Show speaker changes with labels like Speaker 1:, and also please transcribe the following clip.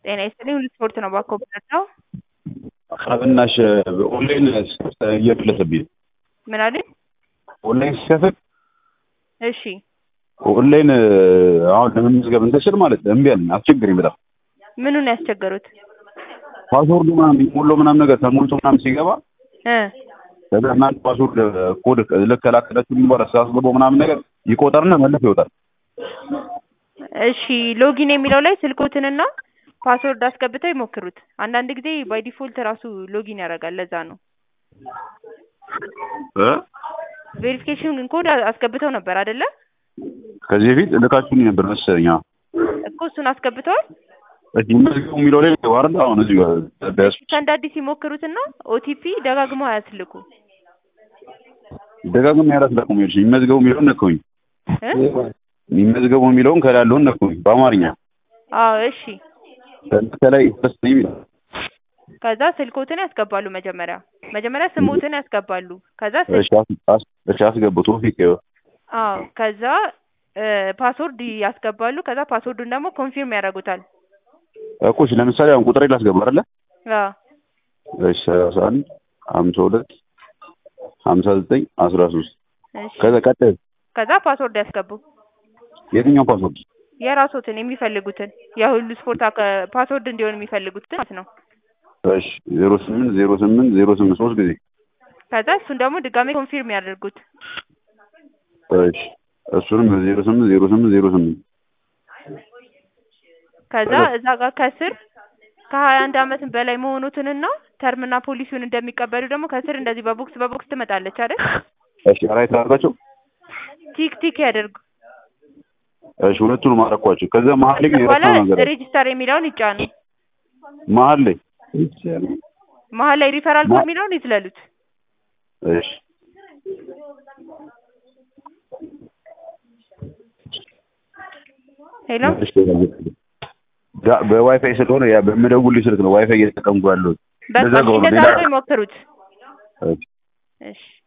Speaker 1: ጤና ይስጥልኝ ሁሉ ስፖርት ነው ባኮ ብረዳው
Speaker 2: አብናሽ ኦንላይን እየፈለሰብኝ ነው።
Speaker 1: ምን አለኝ?
Speaker 2: ኦንላይን ሲከፍል
Speaker 1: እሺ
Speaker 2: ኦንላይን አሁን ለመመዝገብ እንትን ስል ማለት እምቢ አለኝ፣ አስቸገረኝ በጣም
Speaker 1: ምኑን ያስቸገሩት?
Speaker 2: ፓስወርዱ ምናምን ሞሎ ምናምን ነገር ተሞልቶ ምናምን ሲገባ
Speaker 1: እ
Speaker 2: ከዛ እናንተ ፓስወርድ ኮድ ልክ ከላከላችሁ በኋላ ሳስገባው ምናምን ነገር ይቆጠርና መልሶ ይወጣል።
Speaker 1: እሺ ሎጊን የሚለው ላይ ስልኮትንና ፓስወርድ አስገብተው ይሞክሩት። አንዳንድ ጊዜ ባይ ዲፎልት ራሱ ሎጊን ያደርጋል። ለዛ ነው
Speaker 2: እ
Speaker 1: ቬሪፊኬሽን ኮድ አስገብተው ነበር አይደለ?
Speaker 2: ከዚህ በፊት ልካችሁኝ ነበር መሰለኝ። አዎ።
Speaker 1: እኮ እሱን አስገብተዋል።
Speaker 2: እሺ መዝገቡ የሚለው ላይ ዋርዳ አሁን እዚህ ጋር ቢያስ
Speaker 1: ከእንደ አዲስ ይሞክሩትና ኦቲፒ ደጋግመው አያስልኩ
Speaker 2: ደጋግሜ ያላስላኩም ይልሽ ይመዝገቡ የሚለውን ነካሁኝ።
Speaker 1: እ
Speaker 2: ይመዝገቡ የሚለውን ከላይ ያለውን ነካሁኝ በአማርኛ
Speaker 1: አዎ እሺ።
Speaker 2: ከላይ ፈስ ይላል።
Speaker 1: ከዛ ስልኮትን ያስገባሉ። መጀመሪያ መጀመሪያ ስሞትን ያስገባሉ። ከዛ
Speaker 2: እሺ
Speaker 1: ስልክ
Speaker 2: አስ- አስ- እሺ አስገቡ ቶፊቅ
Speaker 1: አዎ ከዛ እ ፓስወርድ ያስገባሉ። ከዛ ፓስወርዱን ደግሞ ኮንፊርም ያደርጉታል።
Speaker 2: እኮ እሺ ለምሳሌ አሁን ቁጥሬ ላስገባ አይደለ?
Speaker 1: አዎ
Speaker 2: እሺ ሰላሳ አንድ ሀምሳ ሁለት ሀምሳ ዘጠኝ አስራ ሶስት
Speaker 1: እሺ።
Speaker 2: ከዛ ቀጣይ
Speaker 1: ከዛ ፓስወርድ ያስገቡ
Speaker 2: የትኛው ፓስወርድ?
Speaker 1: የራስዎትን የሚፈልጉትን የሁሉ ስፖርት አከ- ፓስወርድ እንዲሆን የሚፈልጉትን ማለት ነው።
Speaker 2: እሺ ዜሮ ስምንት ዜሮ ስምንት ዜሮ ስምንት ሶስት ጊዜ
Speaker 1: ከዛ እሱን ደግሞ ድጋሜ ኮንፊርም ያደርጉት።
Speaker 2: እሺ እሱንም ዜሮ ስምንት ዜሮ ስምንት ዜሮ ስምንት
Speaker 1: ከዛ እዛ ጋር ከስር ከሀያ አንድ አመት በላይ መሆኑትንና ተርምና ፖሊሲውን እንደሚቀበሉ ደግሞ ከስር እንደዚህ በቦክስ በቦክስ ትመጣለች አይደል?
Speaker 2: እሺ ራይት አድርጋቸው
Speaker 1: ቲክ ቲክ ያደርጉ።
Speaker 2: እሺ ሁለቱንም አደረኳቸው ከዛ መሀል ላይ ግን
Speaker 1: በኋላ
Speaker 2: የረሳው ነገር አለ።
Speaker 1: ሬጂስተር የሚለውን ይጫኑ።
Speaker 2: መሀል ላይ
Speaker 1: መሀል ላይ ሪፈራል ኮድ የሚለውን ይዝለሉት።
Speaker 2: እሺ
Speaker 1: ሄሎ
Speaker 2: እሺ ጋ- በዋይፋይ ስለሆነ ያ በምደውልልኝ ስልክ ነው ዋይፋይ እየተጠቀምኩ ያለሁት።
Speaker 1: በቃ
Speaker 2: ለዛ ነው
Speaker 1: እንደዛ
Speaker 2: ሌላ-
Speaker 1: አድርገው ይሞክሩት።
Speaker 2: እሺ
Speaker 1: እሺ